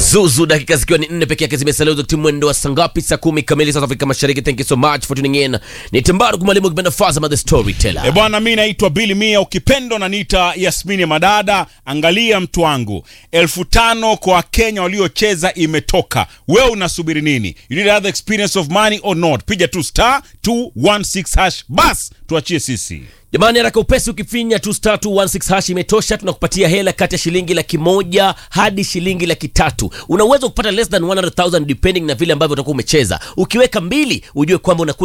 Zuzu, dakika zikiwa ni nne peke yake zimesalia wakati mwendo wa saa ngapi? Saa kumi kamili South Afrika Mashariki. Thank you so much for tuning in. Ni Tembaru kumwalimu kipenda Fazama the storyteller. E bwana, mi naitwa Billy Mia, ukipenda unaniita Yasmini Madada. Angalia mtu wangu, elfu tano kwa Wakenya waliocheza imetoka. Wewe unasubiri nini? You need other experience of money or not? Piga tu star 216 hash, bas tuachie sisi. Jamani, haraka upesi, ukifinya tu star 216 hash imetosha. Tunakupatia hela kati ya shilingi laki moja hadi shilingi laki tatu. Una uwezo wa kupata less than 100,000 depending na vile ambavyo utakuwa umecheza. Ukiweka mbili, ujue kwamba unakuwa